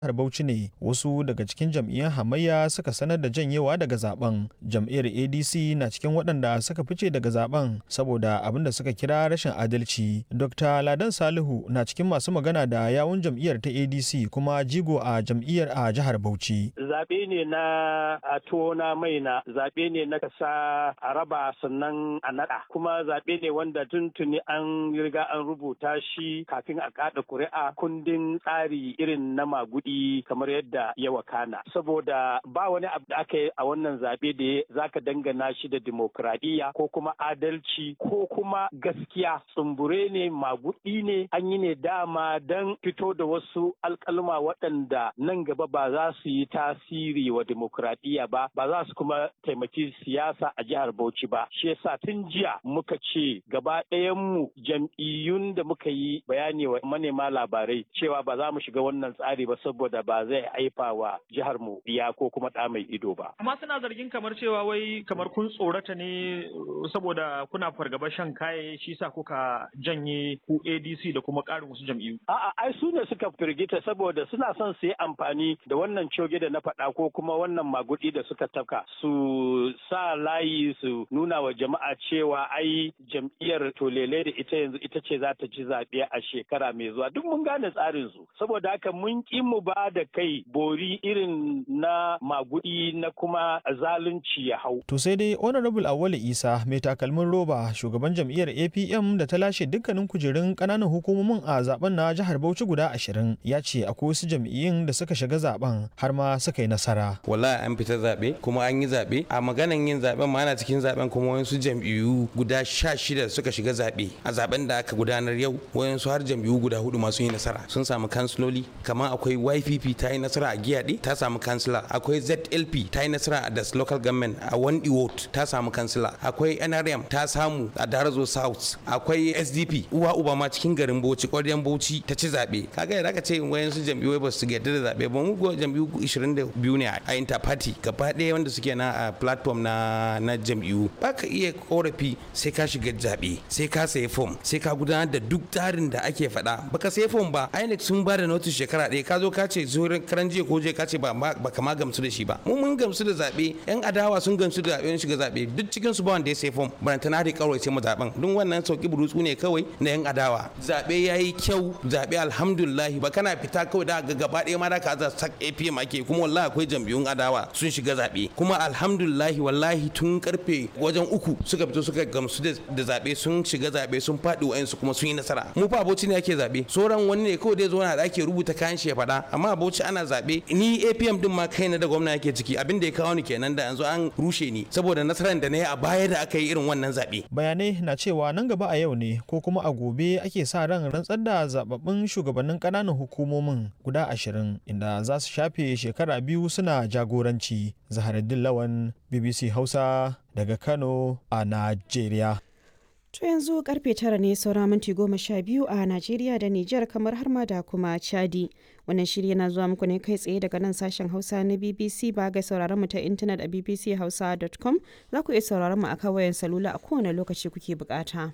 jihar Bauchi ne wasu daga cikin jam'iyyar hamayya suka sanar da janyewa daga zaben. Jam'iyyar ADC na cikin waɗanda suka fice daga zaben saboda abin da suka kira rashin adalci. Dr. Ladan Salihu na cikin masu magana da yawun jam'iyyar ta ADC kuma jigo a jam'iyyar a jihar Bauchi. Zaɓe ne na a tona mai na zaɓe ne na kasa a raba sannan a naɗa kuma zaɓe ne wanda tuntuni an riga an rubuta shi kafin a kaɗa ƙuri'a kundin tsari irin na magudi kamar yadda ya wakana saboda ba wani abu da aka yi a wannan zaɓe da za ka dangana shi da dimokuraɗiyya ko kuma adalci ko kuma gaskiya tsumbure ne magudi ne an yi ne dama don fito da wasu alkalma waɗanda nan gaba ba za su yi tasiri wa dimokuraɗiyya ba ba za su kuma taimaki siyasa a jihar Bauchi ba shi yasa tun jiya muka ce gaba mu jam'iyyun da muka yi bayani wa manema labarai cewa ba za mu shiga wannan tsari ba saboda ba zai haifa wa jihar mu biya ko kuma ɗa mai ido ba. Amma suna zargin kamar cewa wai kamar kun tsorata ne saboda kuna fargaba shan kaye shi sa kuka janye ku ADC da kuma ƙarin wasu jam'iyyu. A'a ai su ne suka firgita saboda suna son su yi amfani da wannan coge da na faɗa ko kuma wannan magudi da suka tafka su sa layi su nuna wa jama'a cewa ai jam'iyyar tolele da ita yanzu ita ce za ta ci zaɓe a shekara mai zuwa duk mun gane tsarin su saboda haka mun ƙi mu ba da kai bori irin na magudi na kuma zalunci ya hau. To sai dai Honorable Awale Isa mai takalmin roba shugaban jam'iyyar APM da ta lashe dukkanin kujerun ƙananan hukumomin a zaben na jihar Bauchi guda ashirin ya ce akwai wasu jam'iyyun da suka shiga zaben har ma suka yi nasara. Wallahi an fita zaɓe kuma an yi zaɓe a maganan yin zaɓen ma ana cikin zaɓen kuma wasu jam'iyyu guda sha shida suka shiga zaɓe a zaben da aka gudanar yau wayansu har jam'iyyu guda hudu masu yi nasara sun samu kansiloli kamar akwai YPP ta yi nasara a Giyaɗe ta samu kansila akwai ZLP ta yi nasara a Das Local Government a Wandi Ward ta samu kansila akwai NRM ta samu a Darazo South akwai SDP uwa uba ma cikin garin Bauchi ƙwaryen Bauchi ta ci zaɓe kaga yadda aka ce wayansu jam'iyyu ba su yarda da zaɓe ba mu jam'iyyu 22 ne a interparty gaba ɗaya wanda suke na a platform na na jam'iyyu ba ka iya korafi sai ka shiga zaɓe sai ka sayi fom sai ka gudanar da duk tsarin da ake faɗa baka sayi fom ba INEC sun ba da notice shekara ɗaya ka zo ka ce zuwan karan jiya ko je ka ce ba ka ma gamsu da shi ba mu mun gamsu da zaɓe yan adawa sun gamsu da zaɓe shiga zaɓe duk cikin su ba wanda ya sayi fom baranta na da kawai sai mu zaɓen duk wannan sauki burutsu ne kawai na yan adawa zaɓe ya yi kyau zaɓe alhamdulillah ba kana fita kawai da ga gaba ɗaya ma da ka za sak APM ake kuma wallahi akwai jam'iyyun adawa sun shiga zaɓe kuma alhamdulillah wallahi tun karfe wajen uku suka fito suka gamsu da zaɓe sun shiga zaɓe sun faɗi wa'ansu kuma sun yi nasara mu fa aboci ne ake zaɓe sauran wani ne kawai dai zo na da ake rubuta kayan shi ya faɗa amma aboci ana zaɓe ni APM din ma kaina da gwamna yake ciki abin da ya kawo ni kenan da yanzu an rushe ni saboda nasarar da na yi a baya da aka yi irin wannan zaɓe. Bayanai na cewa nan gaba a yau ne ko kuma a gobe ake sa ran rantsar da zababbin shugabannin ƙananan hukumomin guda ashirin inda za su shafe shekara biyu suna jagoranci. Zaharaddin Lawan BBC Hausa daga Kano a Najeriya. To yanzu karfe tara ne saura minti goma sha biyu a Najeriya da Nijar kamar har ma da kuma Chadi. Wannan shiri yana zuwa muku ne kai tsaye daga nan sashen Hausa na BBC ba ga sauraron mu ta intanet a bbchausa.com za ku iya sauraron mu a kawayen salula a kowane lokaci kuke bukata.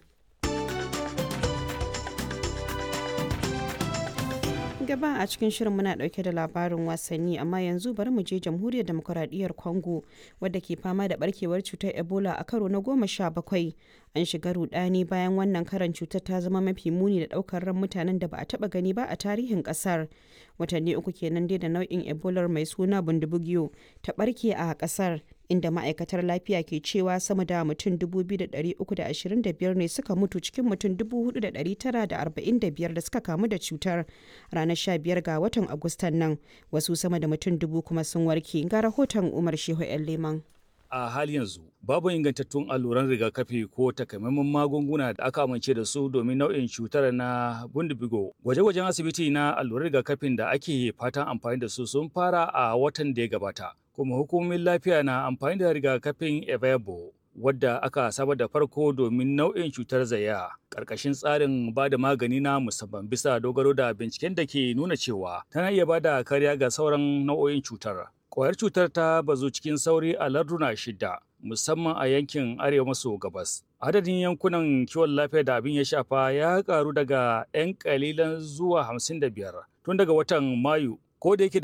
gaba a cikin shirin muna dauke da labarin wasanni amma yanzu bari mu je jamhuriyar demokuraɗiyyar congo wadda ke fama da barkewar cutar ebola a karo na goma sha bakwai an shiga rudani bayan wannan karan cutar ta zama mafi muni da daukar ran mutanen da ba a taba gani ba a tarihin kasar watanni uku kenan dai da nau'in ebola mai suna bundubugiyo ta barke a kasar inda ma'aikatar lafiya ke cewa sama da mutum 2,325 ne suka mutu cikin mutum 4,945 da suka kamu da cutar ranar 15 ga watan agustan nan wasu sama da mutum dubu kuma sun warke ga rahoton umar shehu 'yan leman a hali yanzu babu ingantattun alluran rigakafi ko takamaiman magunguna da aka amince da su domin nau'in cutar na bundibigo gwaje-gwajen asibiti na alluran rigakafin da ake fatan amfani da su sun fara a watan da ya gabata kuma hukumomin lafiya na amfani da rigakafin evebo wadda aka saba da farko domin nau'in cutar zaya ƙarƙashin tsarin ba da magani na musamman bisa dogaro da binciken da ke nuna cewa tana iya ba da kariya ga sauran nau'o'in cutar Ƙwayar cutar ta bazu cikin sauri a larduna shida, musamman a yankin arewa maso gabas. Adadin yankunan kiwon lafiya da abin ya shafa ya karu daga 'yan kalilan zuwa 55 tun daga watan Mayu, ko da yake